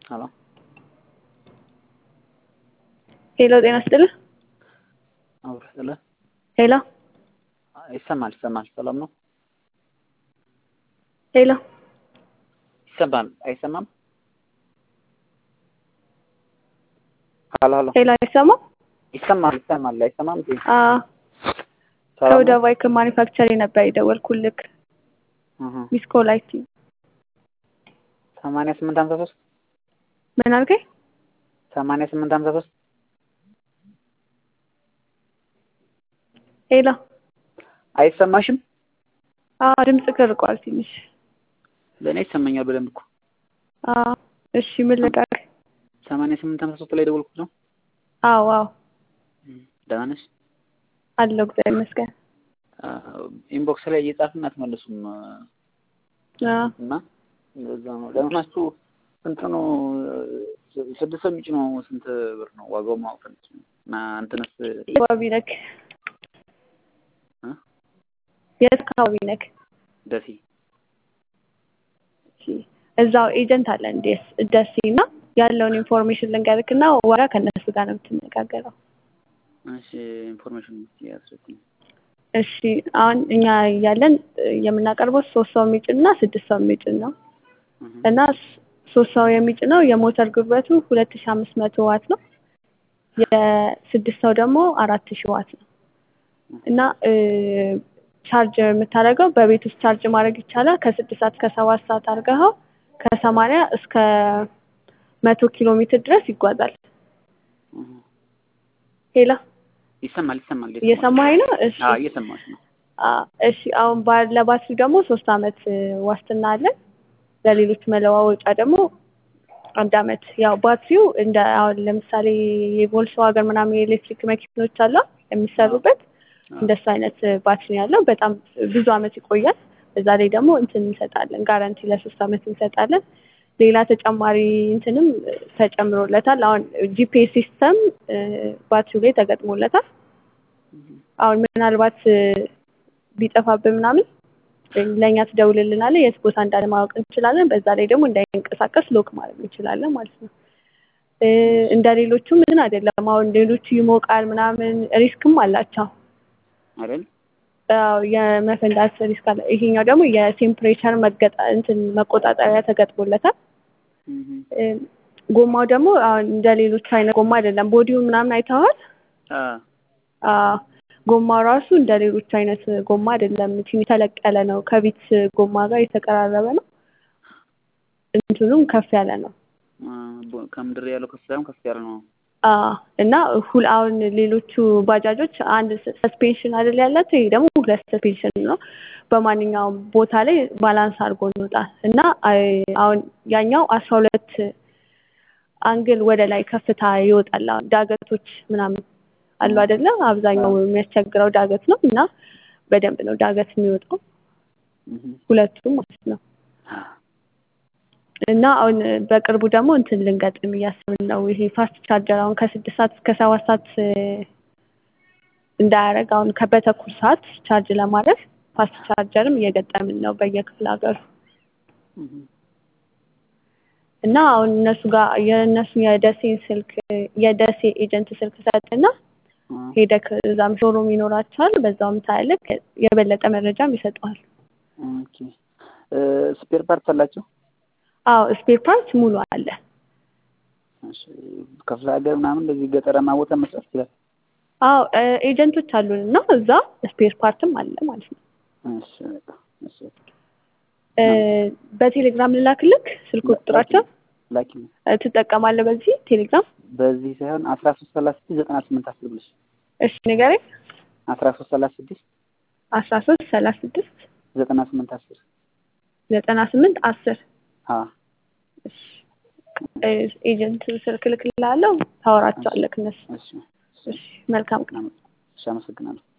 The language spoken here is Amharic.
ሄሎ ሄሎ ጤና ይስጥልህ። አውራ ስለ ሄሎ ይሰማል ይሰማል። ሰላም ነው? ሄሎ ይሰማል አይሰማም? ሄሎ ሄሎ ሄሎ አይሰማም? ይሰማል ይሰማል አይሰማም? እንዴ አዎ ሰላም ከወደ ነው? ባይክ ማኒፋክቸሪንግ ነበር የደወልኩልክ። እህ ሚስ ኮል አይቲ ሰማንያ ስምንት ሀምሳ ሶስት ምን አልከኝ? ሰማንያ ስምንት ሀምሳ ሶስት ሄሎ አይሰማሽም? አዎ ድምጽ ከርቋል ትንሽ። ለእኔ ይሰማኛል በደንብ እኮ። አዎ እሺ ምን ልቀር? ሰማንያ ስምንት ሀምሳ ሶስት ላይ ደወልኩት ነው። አዎ አዎ ደህና ነሽ? አለሁ እግዚአብሔር ይመስገን። ኢንቦክስ ላይ እየጻፍን አትመልሱም አዎ እና እንደዛ ነው። ለምናችሁ ስንት ነው? ስድስት ሰው የሚጭ ነው ስንት ብር ነው ዋጋው ማወቅ ፈልጌ ነው። እና እንትንስ አካባቢ ነክ እ? የት አካባቢ ነክ? ደሴ እሺ እዛው ኤጀንት አለ እንዴ ደሴ እና ያለውን ኢንፎርሜሽን ልንገርክ እና ዋጋ ከእነሱ ጋር ነው የምትነጋገረው። እሺ ኢንፎርሜሽን ያስረኩኝ። እሺ አሁን እኛ ያለን የምናቀርበው ሶስት ሰው የሚጭን እና ስድስት ሰው የሚጭን ነው እና ስ- ሶስት ሰው የሚጭነው የሞተር ጉልበቱ ሁለት ሺ አምስት መቶ ዋት ነው። የስድስት ሰው ደግሞ አራት ሺ ዋት ነው እና እ ቻርጅ የምታደርገው በቤት ውስጥ ቻርጅ ማድረግ ይቻላል። ከስድስት ሰዓት እስከ ሰባት ሰዓት አድርገኸው ከሰማንያ እስከ መቶ ኪሎ ሜትር ድረስ ይጓዛል። ሄላ ይሰማል ይሰማል እየሰማኸኝ ነው? እሺ አዎ እየሰማሽ ነው። አ እሺ አሁን ባ- ለባትሪ ደግሞ ሶስት አመት እ ዋስትና አለን። ለሌሎች መለዋወጫ ደግሞ አንድ አመት። ያው ባትሪው እንደ አሁን ለምሳሌ የቮልስዋገን ምናምን የኤሌክትሪክ መኪኖች አሉ የሚሰሩበት እንደሱ አይነት እ ባትሪ ነው ያለው። በጣም ብዙ አመት ይቆያል። በዛ ላይ ደግሞ እንትን እንሰጣለን ጋራንቲ ለሶስት አመት እንሰጣለን። ሌላ ተጨማሪ እንትንም እ ተጨምሮለታል። አሁን ጂፒኤስ ሲስተም እ ባትሪው ላይ ተገጥሞለታል። አሁን ምናልባት እ ቢጠፋብን ምናምን ለእኛ ትደውልልናለህ። የት ቦታ እንዳለ ማወቅ እንችላለን። በዛ ላይ ደግሞ እንዳይንቀሳቀስ ሎክ ማድረግ እንችላለን ማለት ነው። እ እንደ ሌሎቹ ምን አይደለም። አሁን ሌሎቹ ይሞቃል ምናምን ሪስክም አላቸው። አይደል? አዎ የመፈንዳት ሪስክ አለ። ይሄኛው ደግሞ የቴምፕሬቸር መገጣ እንትን መቆጣጠሪያ ተገጥሞለታል። እ ጎማው ደግሞ አሁን እንደ ሌሎቹ አይነት ጎማ አይደለም። ቦዲው ምናምን አይተኸዋል? አ አዎ ጎማው ራሱ እንደ ሌሎቹ አይነት ጎማ አይደለም። ትንሽ ተለቅ ያለ ነው። ከቤት ጎማ ጋር የተቀራረበ ነው። እንትኑም ከፍ ያለ ነው። አ ቦ- ከምድር ያለው ከፍ ሳይሆን ከፍ ያለ ነው። አዎ እና ሁል አሁን ሌሎቹ ባጃጆች አንድ ሰስፔንሽን አይደል ያላቸው፣ ይሄ ደግሞ ሁለት ሰስፔንሽን ነው። በማንኛውም ቦታ ላይ ባላንስ አድርጎ ይወጣል እና አይ- አሁን ያኛው አስራ ሁለት አንግል ወደ ላይ ከፍታ ይወጣል። አሁን ዳገቶች ምናምን አሉ አይደለ? አብዛኛው የሚያስቸግረው ዳገት ነው እና በደንብ ነው ዳገት የሚወጣው እህ ሁለቱም ማለት ነው። እና አሁን በቅርቡ ደግሞ እንትን ልንገጥም እያሰብን ነው። ይሄ ፋስት ቻርጀር አሁን ከስድስት ሰዓት እስከ ሰባት ሰዓት እ እንዳያደርግ አሁን ከበተኩል ሰዓት ቻርጅ ለማድረግ ፋስት ቻርጀርም እየገጠምን ነው በየክፍለ ሀገሩ እህ እና አሁን እነሱ ጋር የእነሱ የደሴን ስልክ የደሴ ኤጀንት ስልክ ሰጥና አ ሄደክ እዛም ሾሩም ይኖራቸዋል። በዛውም ታያለክ የበለጠ መረጃም ይሰጠዋል። ኦኬ እ ስፔር ፓርት አላቸው? አዎ ስፔር ፓርት ሙሉ አለ። እሺ ክፍለ ሀገር ምናምን እንደዚህ ገጠራማ ቦታ መስራት ይችላል። አዎ እ ኤጀንቶች አሉን እና እዛ ስፔር ፓርትም አለ ማለት ነው። እሺ በቃ እሺ እ በቴሌግራም ልላክልክ ስልክ ቁጥራቸው ላኪ እ ትጠቀማለህ በዚህ ቴሌግራም? በዚህ ሳይሆን አስራ ሶስት ሰላሳ ስድስት ዘጠና ስምንት አስር ብለሽ እሺ ንገረኝ። አስራ ሶስት ሰላሳ ስድስት አስራ ሶስት ሰላሳ ስድስት ዘጠና ስምንት አስር ዘጠና ስምንት አስር አ እሺ እ ኤጀንት ስልክ እልክልሃለሁ ታወራቸዋለህ እነሱ። እሺ እሺ መልካም ቀን። እሺ አመሰግናለሁ።